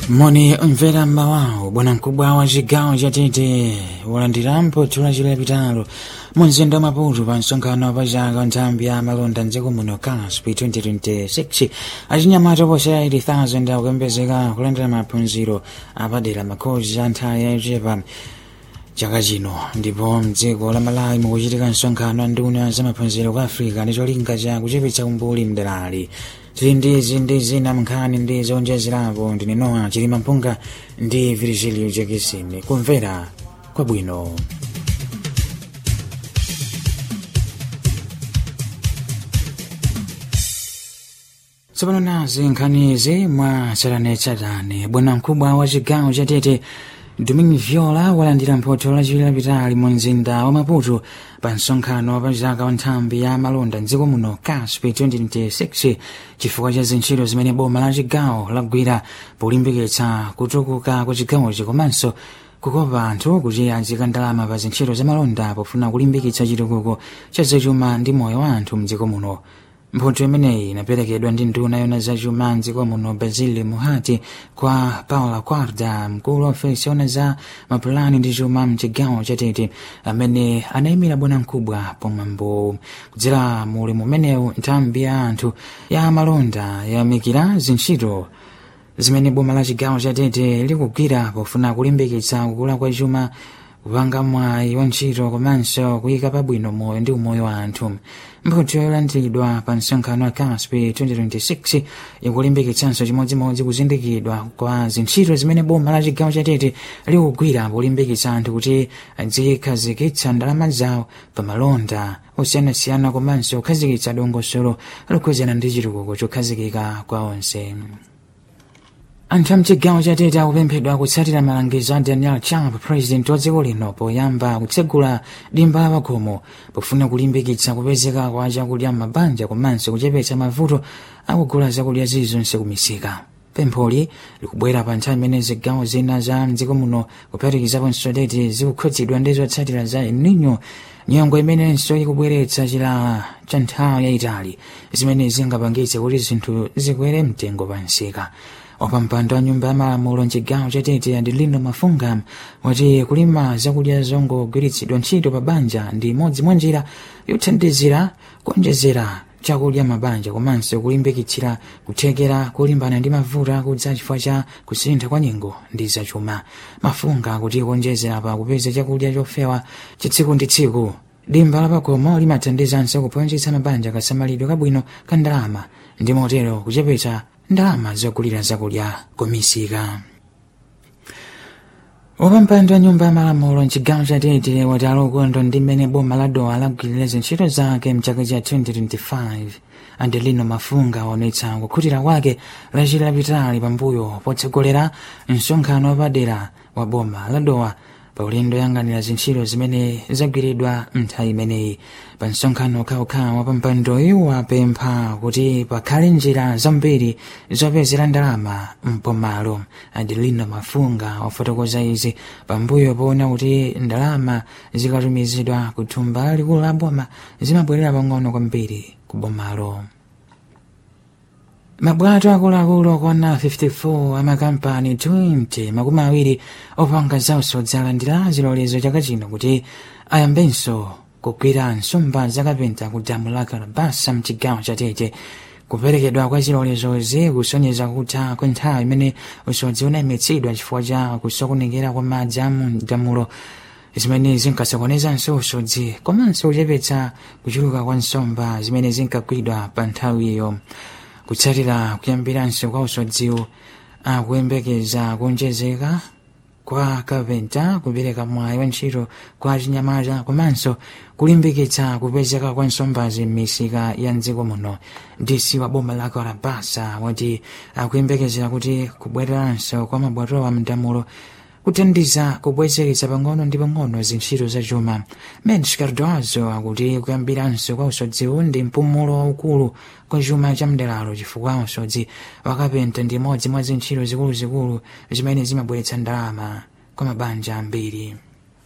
moni mvera mmawawo bwana mkubwa wa chigawo cha tete walandirampo thula chilapitalo mu mzinda wa maputo pa msonkhano pa chaka nthambi ya malonda mdziko muno caspi 2026 achinyamata oposera 80,000 akuyembezeka kulandira maphunziro apadera makhozi a nthawi yachepa chaka chino ndipo mdziko la malawi mukuchitika msonkhano wa nduna za maphunziro ku africa ndi cholinga cha kuchepetsa umbuli mderali tili ndizi ndi zina mnkhani ndi zowonjezerapo ndine noa chilima mpunga ndi virgilio jekisini kumvera kwabwino tsopano nazi nkhanizi mwa tsatanetsatane bwana mkubwa wa chigawo cha tete domingo viola walandira mphotho lachiwiri lapitali mu mzinda wa maputo pa msonkhano pa chaka wa nthambi ya malonda mdziko muno caspi 2026 chifukwa cha zintchito zimene boma la chigawo lagwira polimbikitsa kutukuka kwa chigawochi komanso kukopa anthu kuti azika ndalama pa zintchito za malonda pofuna kulimbikitsa chitukuko cha zachuma ndi moyo wa anthu mdziko muno mphotho imeneyi inaperekedwa ndi nduna yona zachuma mdziko muno basile muhati kwa paula quarda mkulu wa ofesi yona za mapulani ndi chuma mchigawo chatete amene anayimira bwana mkubwa pomwambo kudzera muli mumenewu nthambi ya anthu ya malonda yamikira zintchito zimene boma la chigawo chatete likugwira pofuna kulimbikitsa kukula kwa chuma kupanga mwayi wa ntchito komanso kuyika pabwino moyo ndi umoyo wa anthu mphotho yolandiridwa pa msonkhano wa caspi 2026 ikulimbikitsanso chimodzimodzi kuzindikidwa kwa zintchito zimene boma la chigawo chatete likugwira polimbikitsa anthu kuti azikhazikitsa ndalama zawo pa malonda osiyanasiyana komanso kukhazikitsa dongosolo lokhuzana ndi chitukuko chokhazikika kwa onse anthu a mchigawo chatete akupemphedwa kutsatira malangizo a daniel chapo president wa dziko lino poyamba kutsegula dimba la pakhomo pofuna kulimbikitsa kupezeka kwa chakudya m'mabanja komanso kuchepetsa mavuto akugula zakudya zilizonse kumisika pempholi likubwera pa nthawi imene zigawo zina za mdziko muno kuphatikizaponso tete zikukhudzidwa ndi zotsatira za el nino nyongo imenenso ikubweretsa chilala cha nthawi yayitali zimene zingapangitse kuti zinthu zikwere mtengo pa nsika wapampando wa nyumba ya malamulo mchigawo chatete adelino mafunga wati kulima zakudya zongogwiritsidwa ntchito pa banja ndi imodzi mwa njira yothandizira kuonjezera chakudya mabanja komanso kulimbikitsira kuthekera kulimbana ndi mavuto akudza chifukwa cha kusintha kwa nyengo ndi zachuma mafunga kuti kuonjezera pa kupeza chakudya chofewa chitsiku ndi tsiku dimba la pakhomo limathandizanso kuphunzitsa mabanja kasamalidwe kabwino ka ndalama ndi motero kuchepetsa ndalama zogulira zakudya kumisika wapampando wa nyumba ya malamulo mchigawo cha tete wati alokondwa ndi mmene boma la dowa lagwirira zintchito zake mchaka cha 2025 adelino mafunga waonetsa kukhutira kwake lachiri lapitali pambuyo potsogolera msonkhano wapadera wa boma la dowa pa ulendo yang'anira zintchito zimene zagwiridwa nthawi imeneyi pa msonkhano ukhawukhawu wapampandoyu wapempha kuti pakhale njira zambiri zopezera ndalama mpomalo adelino mafunga wafotokoza izi pambuyo poona kuti ndalama zikatumizidwa ku thumba likulu la boma zimabwerera pang'ono kwambiri ku bomalo mabwato akuluakulu okwana 54 amakampani 20 makumi awiri opanga zausodzi alandira zilolezo chaka chino kuti ayambenso kugwira nsomba zakapenta ku damu la kalabasa mchigawo chatete kuperekedwa kwa zilolezozi kusonyeza kutha kwa nthawi imene usodzi unayimitsidwa chifukwa cha kusokonekera kwa madzi a mu damulo zimene zinkasokonezanso usodzi komanso kuchepetsa kuchuluka kwa nsomba zimene zinkagwidwa pa nthawiyo kutsatira kuyambiranso kwa usodziwo akuyembekeza kuonjezeka kwa kapenta kupereka mwayi wa ntchito kwa chinyamata komanso kulimbikitsa kupezeka kwa nsombazi m'misika ya mdziko muno dc wa boma la kalabasa wati akuyembekezera kuti kubwereranso kwa mabwatowa mdamulo kuthandiza kubwezeretsa pang'ono ndi pang'ono zintchito zachuma mens cardoazo akuti kuyambiranso kwa usodziwu ndi mpumulo waukulu kwa chuma cha mderalo chifukwa usodzi wakapenta ndi imodzi mwa zintchito zikuluzikulu zimene zimabweretsa ndalama kwa mabanja ambiri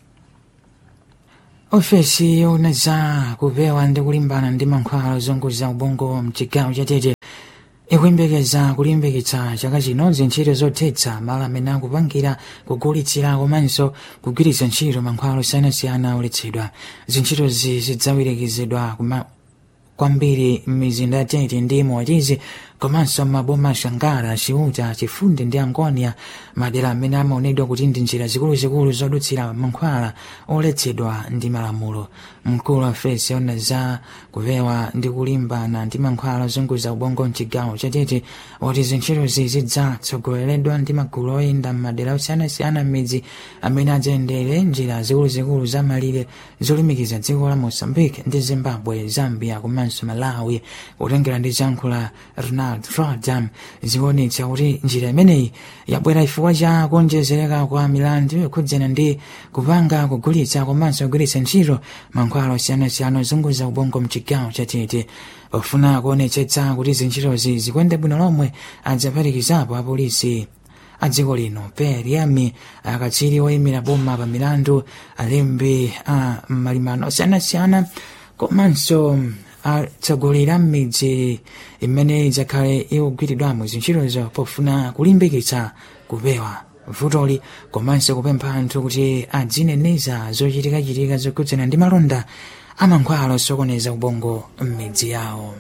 ofesi yona za kupewa ndi kulimbana ndi mankhwala ozunguza ubongo mchigawo chatete ikuyembekeza kulimbikitsa chaka chino zintchito zothetsa malo amene akupangira kugulitsira komanso kugwiritsa ntchito mankhwalo osiyanasiyana oletsedwa zintchitozi zidzawirikizidwa kuma kwambiri m'mizinda ya tete ndi motizi komanso maboma ashangara chiuta chifundi ndi angonia madera amene amaonedwa kuti ndi njira zikuluzikulu zodutsira mankhwala oletsedwa ndi malamulo mkulu wa fesi ona za kupewa ndi kulimbana ndi mankhwala ozunguza ubongo mchigawo chatete woti zintchitozi zidzatsogoleredwa ndi magulu oyenda m'madera osiyanasiyana m'midzi amene adzayendere njira zikuluzikulu za malire zolumikiza dziko la mozambique ndi zimbabwe zambia komanso malawi kutengera ndi zankhula ronald rodam zikuonetsa kuti njira imeneyi yabwera chifukwa cha kuonjezereka kwa milandu yokhudzana ndi kupanga kugulitsa komanso kugwiritsa ntchito mankhwala osiyanasiyana ozunguza ubongo mchigawo chatete pofuna kuonetsetsa kuti zintchitozi zikuyende bwino lomwe adzaphatikizapo apolisi a dziko lino periami akatswiri oyimira boma pa milandu alembi a malimano osiyanasiyana komanso atsogoleri a m'midzi imene idzakhale ikugwiridwamo zintchitozo pofuna kulimbikitsa kupewa vutoli komanso kupempha anthu kuti adzineneza zochitikachitika zokhudzana ndi malonda amankhwala osokoneza ubongo m'midzi yawo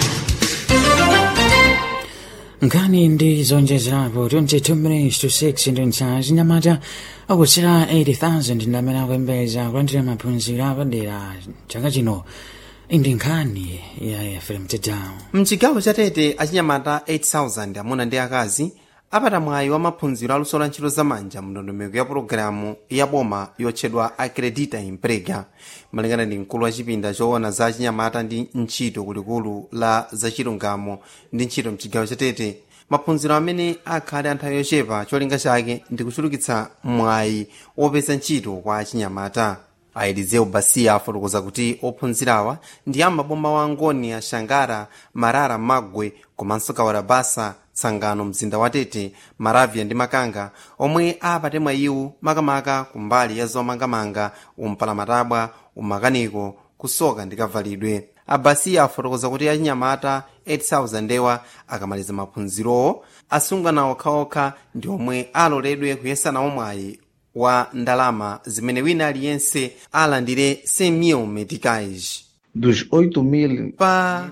nkhani ndi zonjezerapo 22 minutes to 6 ndi nthawi zinyamata akutsira 80,000 ndi amene akuyembeza kulandira maphunziro apadera chaka chino ndi nkhani ya fm tedown mchigawo chatete achinyamata 8000 amuna ndi akazi apata mwayi wa maphunziro aluso la ntchito zamanja mu ndondomeko ya pologalamu ya boma yotchedwa acredita imprega malingana ndi mkulu wa chipinda choona za achinyamata ndi ntchito kulikulu la zachilungamo ndi ntchito mchigawo chatete maphunziro amene akhale anthawi yochepa cholinga chake ndi kuchulukitsa mwayi wopeza ntchito kwa achinyamata aelizeu basiya afotokoza kuti ophunzirawa ndi amaboma wa ngonia shangara marara magwe komanso kawarabasa tsangano mzinda wa tete maravya ndi makanga omwe apate mwayiwu makamaka kumbali ya zomangamanga umpalamatabwa umakaniko kusoka ndi kavalidwe abasiya afotokoza kuti achinyamata 8000 ewa akamaliza maphunzirowo asungana okhaokha ndi omwe aloledwe kuyesanawo mwayi wa ndalama zimene wina aliyense alandire 100 meticais dos 8.000 pa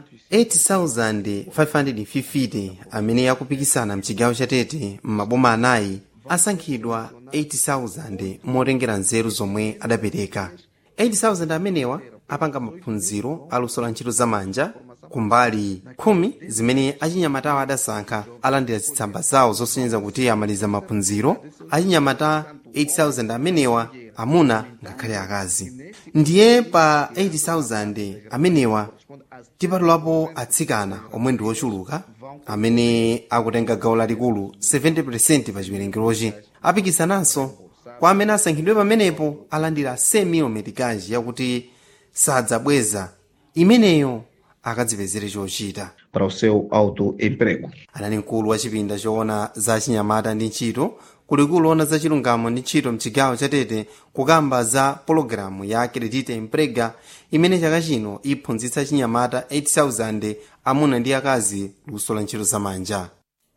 8550 amene akupikisana mchigawo chatete m'maboma anayi asankhidwa 80,000 motengera nzeru zomwe adapereka 80,000 amenewa apanga maphunziro aluso la ntchito zamanja kumbali khumi zimene achinyamatawo adasankha alandira zitsamba zawo zosonyeza kuti amaliza maphunziro achinyamata 8000 amenewa amuna ngakhale akazi ndiye pa 80,000 amenewa tipatulapo atsikana omwe ndi ochuluka amene akutenga gawo lalikulu 70% pa chiwerengerochi apikisananso kwa amene asankhidwe pamenepo alandira 100 metikaji yakuti sadzabweza imeneyo akadzipezere chochita para o seu autoemprego. anali mkulu wa chipinda choona za chinyamata ndi ntchito kulikulu ona za chilungamo ndi ntchito mchigawo chatete kukamba za pologalamu ya acredita emprega imene chaka chino iphunzitsa chinyamata 8000 amuna ndi akazi luso la ntchito zamanja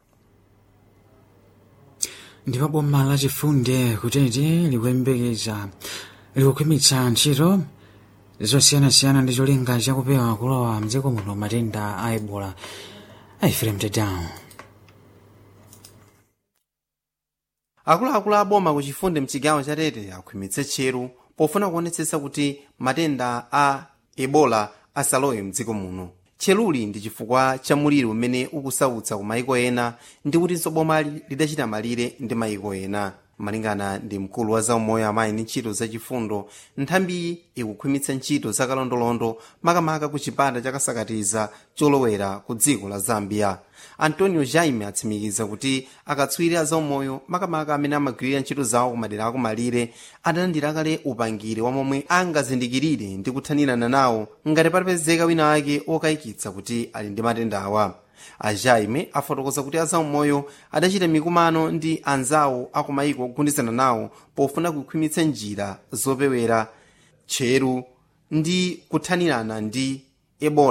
ndipo boma lachifunde kutete likuyembekeza likukhwimitsa ntchito zosiyanasiyana ndi cholinga chakupewa kulowa mdziko muno matenda a ebola aifrem tedown akuluakulu aboma ku chifunde mchigawo chatete akhwimitse tcheru pofuna kuonetsetsa kuti matenda a ebola asalowe mdziko muno tcheruli ndi chifukwa cha muliro umene ukusautsa ku mayiko ena ndi kutinso boma lidachita malire ndi mayiko ena malingana ndi mkulu wa zaumoyo amayi ndi ntchito zachifundo nthambiyi ikukhwimitsa ntchito zakalondolondo makamaka ku chipata chakasakatiza cholowera ku dziko la zambia antonio jaime atsimikiza kuti akatswiri a zaumoyo makamaka amene amagwirira ntchito zawo kumadera akumalire adalandira kale upangiri wa momwe angazindikirire ndi kuthanirana nawo ngati patapezeka wina ake okayikitsa kuti ali ndi matenda awa ajaime afotokoza kuti azaumoyo adachita mikumano ndi anzawo akumayiko ogundizana nawo pofuna kukhwimitsa njira zopewera tcheru ndi kuthanirana ndi ebola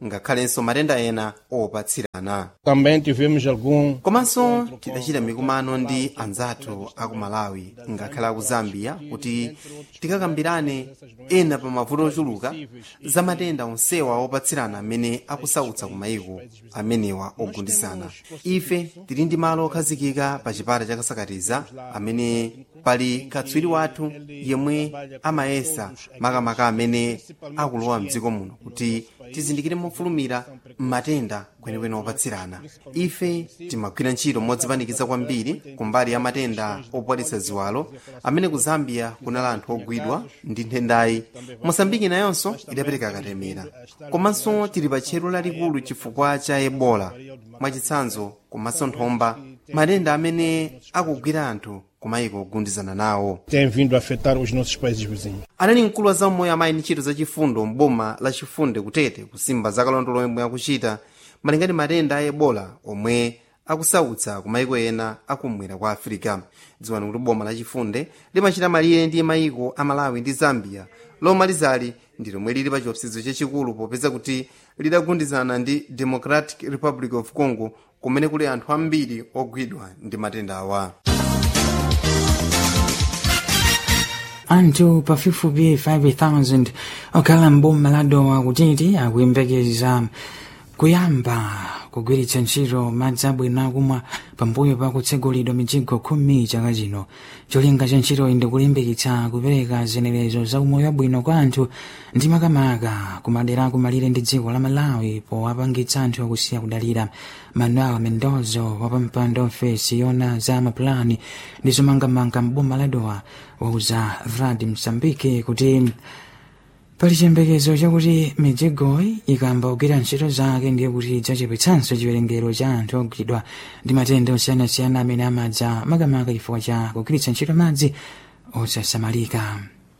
ngakhalenso matenda ena opatsirana Também tivemos algum komanso tidachita mikumano ndi anzathu aku malawi ngakhale aku zambia kuti tikakambirane ena pa mavuto ochuluka za matenda onsewa opatsirana amene akusautsa ku mayiko amenewa ogundizana ife tili ndi malo okhazikika pa chipata chakasakatiza amene pali katswiri wathu yemwe amayesa makamaka amene akulowa mdziko muno kuti tizindikire mofulumira matenda kwenikweni opatsirana ife timagwira ntchito modzipanikiza kwambiri kumbali ya matenda opwalitsa ziwalo amene ku zambia kunali anthu ogwidwa ndi nthendayi mosambiki nayonso idapereka katemera komanso tili pa tchero lalikulu chifukwa cha ebola mwachitsanzo komanso nthomba matenda amene akugwira anthu kumayiko ogundizana nawo tem vindo a afetar os nossos países vizinhos. anali mkulu wa zammoyo amayi ndi ntchito zachifundo mboma la chifunde kutete kusimba zakalondolo omwe akuchita malinga ndi matenda a ebola omwe akusautsa ku mayiko ena akumwera kwa afirika dziwani kuti boma la chifunde limachita malire ndi mayiko a malawi ndi zambia lomalizali ndi lomwe lili pa chiopsezo chachikulu popeza kuti lidagundizana ndi democratic republic of congo kumene kuli anthu ambiri ogwidwa ndi matenda awa anthu pafupifupi 5000 okhala mboma la dowa kutiti akuyembekeza kuyamba kugwiritsa ntchito madzi abwino akumwa pambuyo pa kutsegulidwa mijigo khumi chaka chino cholinga cha ntchitoyi ndi kulimbikitsa kupereka zenerezo za umoyo wabwino kwa anthu ndi makamaka kumadera akumalire ndi dziko la malawi powapangitsa anthu akusiya kudalira manuel mendozo wapampando ofesi yona za mapulani ndi zomangamanga mboma la dowa wauza vrad msambiki kuti pali chiyembekezo chakuti mijigoyi ikamba kugwira ntchito zake ndiye kuti idzachepetsanso chiwerengero cha anthu ogwidwa ndi matenda osiyanasiyana amene amadza makamaka chifukwa cha kugwiritsa ntchito madzi osasamalika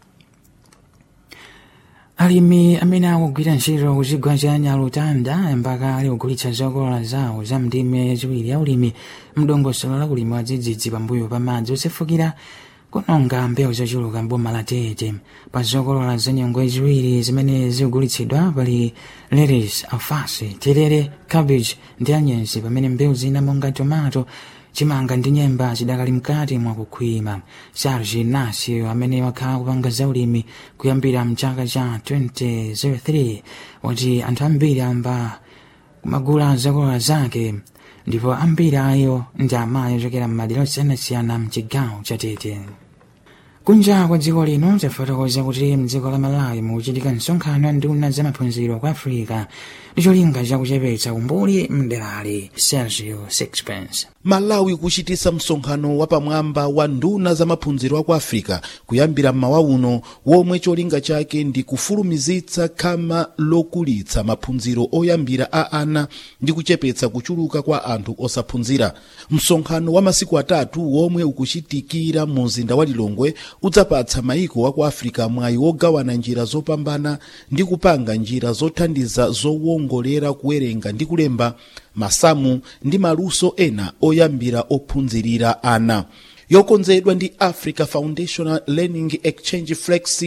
alimi amene akugwira ntchito kuchigwa cha nyalutanda mpaka ali kugulitsa zokolola zawo za ndime yachiwiri ya ulimi mdongosolo la ulimi wa dzidzidzi pambuyo pa madzi osefukira kunonga mbewu zochuluka mboma la tete pa zokolola za nyengo ziwiri zimene zikugulitsidwa pali lettuce alfasi terere cabbage ndi anyensi pamene mbewu zina monga tomato chimanga ndi nyemba zidakali mkati mwa kukhwima serge ignacio amene wakhala kupanga zaulimi kuyambira mchaka cha 2003 wati anthu ambiri amba kumagula zokolola zake ndipo ambiri ayo ndi amayi ochokera m'madera osiyanasiyana mchigawo cha tete kunja kwa dziko lino tafotokoza kuti mdziko la malawi mukuchitika msonkhano wa nduna za maphunziro kwa africa ndi cholinga chakuchepetsa umbuli mderali sergio sixpence malawi kuchitisa msonkhano wapamwamba wa nduna za maphunziro aku africa kuyambira mmawa uno womwe cholinga chake ndi kufulumizitsa khama lokulitsa maphunziro oyambira a ana ndi kuchepetsa kuchuluka kwa anthu osaphunzira msonkhano wa masiku atatu womwe ukuchitikira mu mzinda wa lilongwe udzapatsa maiko aku africa mwayi wogawana njira zopambana ndi kupanga njira zothandiza zowongolera kuwerenga ndi kulemba masamu ndi maluso ena oyambira ophunzirira ana yokonzedwa ndi africa foundational learning exchange flex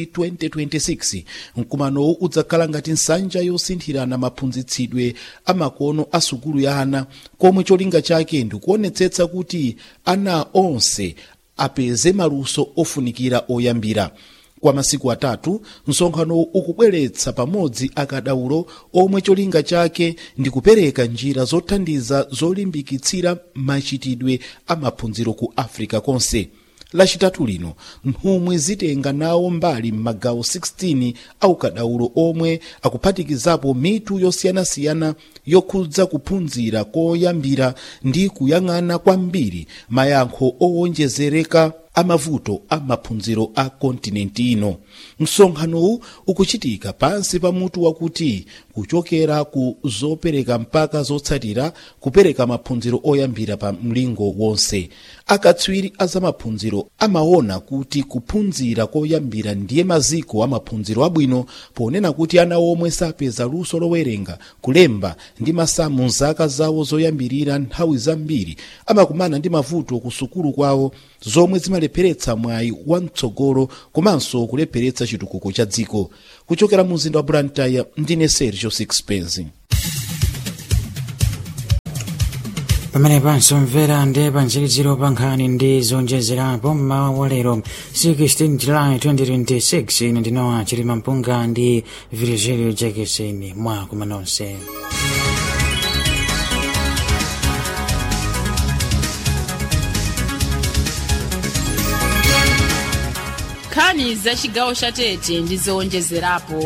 2026 mkumanowu udzakhala ngati nsanja yosinthirana maphunzitsidwe amakono a sukulu ya ana komwe cholinga chake ndikuonetsetsa kuti ana onse apeze maluso ofunikira oyambira kwa masiku atatu msonkhano ukubweretsa pamodzi akadaulo omwe cholinga chake ndi kupereka njira zothandiza zolimbikitsira machitidwe amaphunziro ku africa konse lachitatu lino nthumwi zitenga nawo mbali m'magawo 16 aukadaulo omwe akuphatikizapo mitu yosiyanasiyana yokhudza kuphunzira koyambira ndi kuyang'ana kwambiri mayankho owonjezereka amavuto a maphunziro a kontinenti ino msonkhanowu ukuchitika pansi pa mutu wakuti kuchokera ku zopereka mpaka zotsatira kupereka maphunziro oyambira pa mlingo wonse akatswiri a zamaphunziro amaona kuti kuphunzira koyambira ndiye maziko a maphunziro abwino ponena kuti ana omwe sapeza luso lowerenga kulemba ndi masamu zaka zawo zoyambirira nthawi zambiri amakumana ndi mavuto ku sukulu kwawo zomwe zimalepheretsa mwayi wamtsogolo komanso kulepheretsa chitukuko cha dziko kuchokera mu mzinda wa blantyre ndine sergio sixpence pamene pansomvera ndi pantsiriziro pa nkhani ndi zonjezerapo mmawa wa lero 16 july 2026 ine ndinowa chilima mpunga ndi virgilio jackson mwa kuma nonse nkhani za chigawo cha tete ndi zowonjezerapo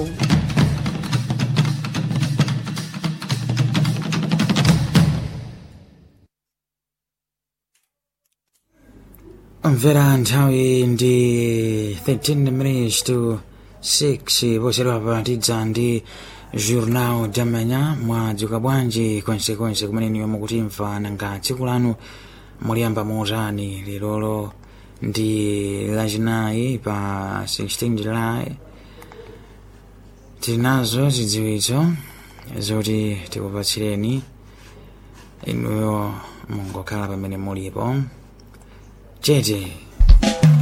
mvera nthawi ndi 13 minutes to 6 poserewa tidza ndi journal damanya mwadzuka bwanji konsekonse kumene niyo mukutimva nanga tsiku lanu muliyamba motani lilolo ndi lachinayi pa 16 july tinazo zidziwitso zoti tikupatsireni inuyo mungokhala pamene mulipo chete